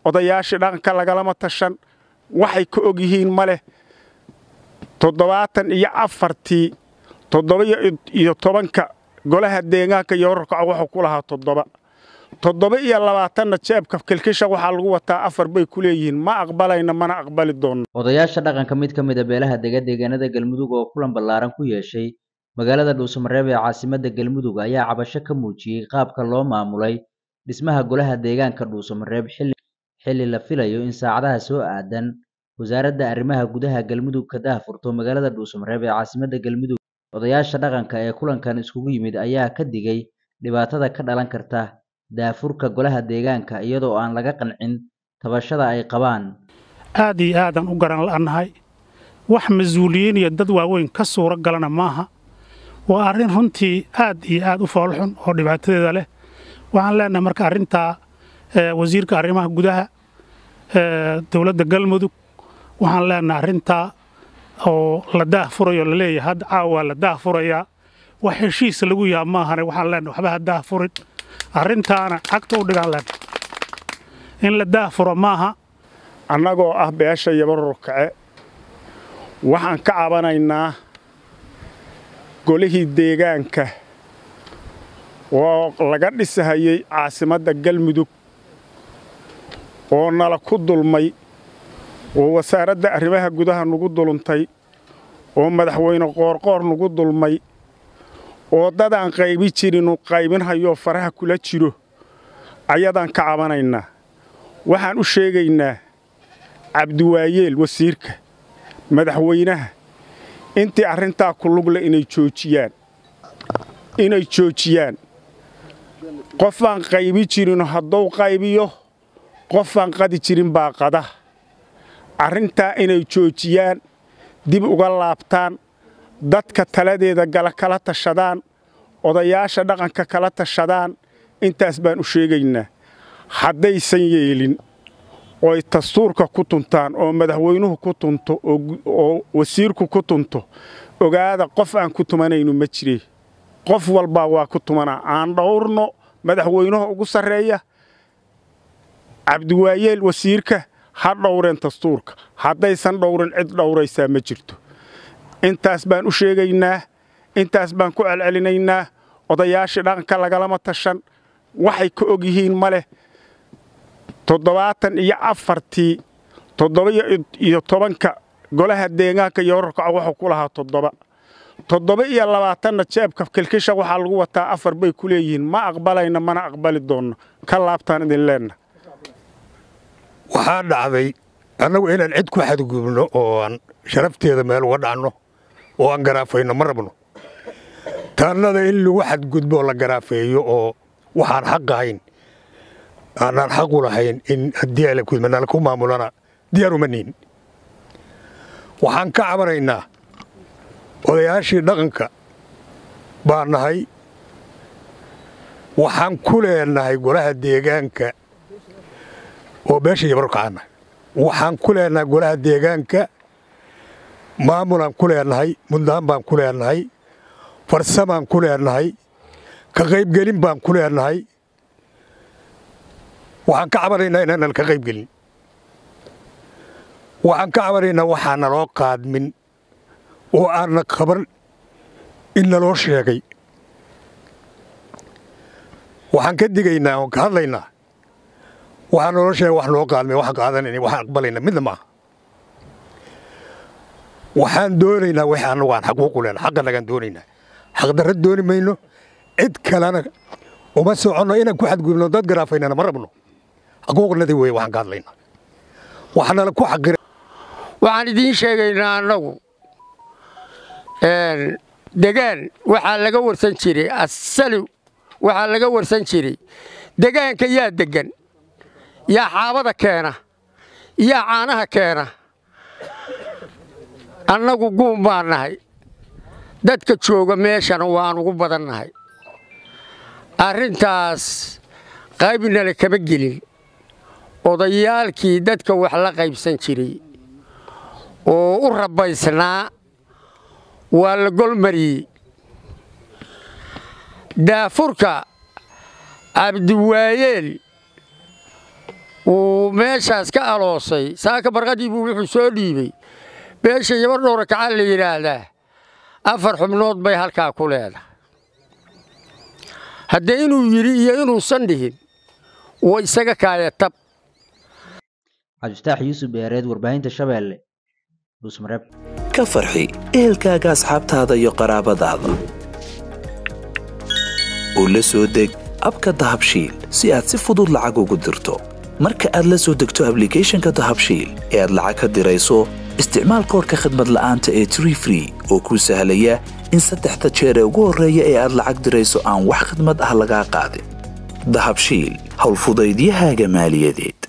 odayaashii dhaqanka lagalama tashan waxay ka og yihiin ma leh toddobaatan iyo afartii toddoba iyo tobanka golaha deegaanka iyo wararkaco wuxuu ku lahaa toddoba toddoba iyo labaatanna jeebka kilkisha waxaa lagu wataa afar bay ku leeyihiin ma aqbalayna mana aqbali doonno odayaasha dhaqanka mid ka mid a beelaha dega deegaanada galmudug oo kulan ballaaran ku yeeshay magaalada dhuusamareeb ee caasimadda galmudug ayaa cabasho ka muujiyey qaabka loo maamulay dhismaha golaha deegaanka dhuusamareeb xilli la filayo in saacadaha soo aadan wasaaradda arrimaha gudaha galmudug ka daahfurto magaalada dhuusamareeb ee caasimadda galmudug odayaasha dhaqanka ee kulankan iskugu yimid ayaa ka digay dhibaatada ka dhalan karta daafurka golaha deegaanka iyadoo aan laga qancin tabashada ay qabaan aad iyo aadaan u garan la'annahay wax mas-uuliyiin iyo dad waaweyn ka suuro galana maaha waa arrin runtii aad iyo aad u foolxun oo dhibaatadeeda leh waxaan leenahay marka arrintaa wasiirka arrimaha gudaha dowladda galmudug waxaan leenahay arrintaa oo la daah furayo laleeyahay hadda caawa la daah furayaa wax heshiis lagu yaha maahane waxaan leenahay waxba ha daah furin arrintaana cagta u dhigaan leenahay in la daah furo maaha annagoo ah beesha yabarurkace waxaan ka cabanaynaa golihii deegaanka oo laga dhisahayey caasimadda galmudug oo nala ku dulmay oo wasaaradda arrimaha gudaha nagu duluntay oo madaxweyne qoorqoor nagu dulmay oo dadaan qaybi jirinu qaybinhayoo faraha kula jiro ayadaan ka cabanaynaa waxaan u sheegaynaa cabdiwaayeel wasiirka madaxweynaha intii arrintaa ku lugle inay joojiyaan inay joojiyaan qofaan qaybi jirinu hadduu qaybiyo qofaan qadi jirin baa qada arrintaa inay joojiyaan dib uga laabtaan dadka taladeeda gala kala tashadaan odayaasha dhaqanka kala tashadaan intaas baan u sheegaynaa haddaysan yeelin ooy dastuurka ku tuntaan oo madaxweynuhu ku tunto oo wasiirku ku tunto ogaada qof aan ku tumanaynu ma jire qof walbaa waa ku tumanaa aan dhowrno madaxweynuhu ugu sarreeya cabdiwaayeel wasiirka ha dhowreen dastuurka haddaysan dhowrin cid dhowraysaa ma jirto intaas baan u sheegaynaa intaas baan ku celcelinaynaa odayaashii dhaqanka lagalama tashan waxay ka og yihiin ma leh toddobaatan iyo afartii toddoba iyo tobanka golaha deegaanka iyo wararkaco wuxuu ku lahaa toddoba toddoba iyo labaatanna jeebka kilkisha waxaa lagu wataa afar bay ku leeyihiin ma aqbalayna mana aqbali doonno ka laabtaan idin leenna waxaa dhacday annagu inaan cid ku xadgubno oo aan sharafteeda meel uga dhacno oo aan garaafayno ma rabno taannada in lagu xadgudbo la garaafeeyo oo waxaan xaq ahayn aanaan xaq u lahayn in haddii alakudmanala ku maamulana diyaar uma nihin waxaan ka cabanaynaa odayaashii dhaqanka baa nahay waxaan ku leenahay golaha deegaanka oo beesha yabarkacaanahay waxaan ku leenahay golaha deegaanka maamulaan ku leenahay mudnaan baan ku leenahay farsamaan ku leenahay ka qaybgelin baan ku leenahay waxaan ka cabanaynaa inaanan ka qaybgelin waxaan ka cabanaynaa waxaa naloo qaadmin oo aanna qaban in naloo sheegay waxaan ka digaynaa oon ka hadlaynaa waxaa naloo sheegay wax noo qaadmay waxaan qaadanayna waxaan aqbalayna midna maaha waxaan doonaynaa wixii annagu aan xaquuqu lehna xaqanagaan doonaynaa xaqdarra dooni mayno cid kalena uma soconno inaan ku xadgudubno dad garaafaynana ma rabno xaquuqnadii weeye waxaan ka hadlaynaa waxaanala ku xaqira waxaan idiin sheegaynaa annagu degaan waxaa laga warsan jiray asali waxaa laga warsan jiray degaanka yaa deggan yaa xaabada keena yaa caanaha keena annagu guun baan nahay dadka jooga meeshana waan ugu badan nahay arrintaas qaybnale kama gelin odayaalkii dadka wax la qaybsan jiray oo u rabbaysnaa waa la golmariyey daafurka cabdiwaayeel uu meeshaas ka aloosay saaka barqadii buu wuxuu soo dhiibey beesha yabar dhowra kacaan la yidhaahdaa afar xubnood bay halkaa ku leedahay haddee inuu yidhi iyo inuusan dhihin wa isaga kaaya tab cabdifataax yuusuf beereed warbaahinta shabeelle dhuusmareeb ka farxi ehelkaaga asxaabtaada iyo qaraabadaada u la soo deg abka dahabshiil si aad si fudud lacag ugu dirto marka aad la soo degto ablicathonka dahabshiil ee aad lacag ka dirayso isticmaal koorka khadmad la'aanta ee tree free oo kuu sahlaya in saddexda jeer ee ugu horreeya ee aad lacag dirayso aan wax khidmad ah lagaa qaadin dahabshiil howlfudaydiyahaaga maaliyadeed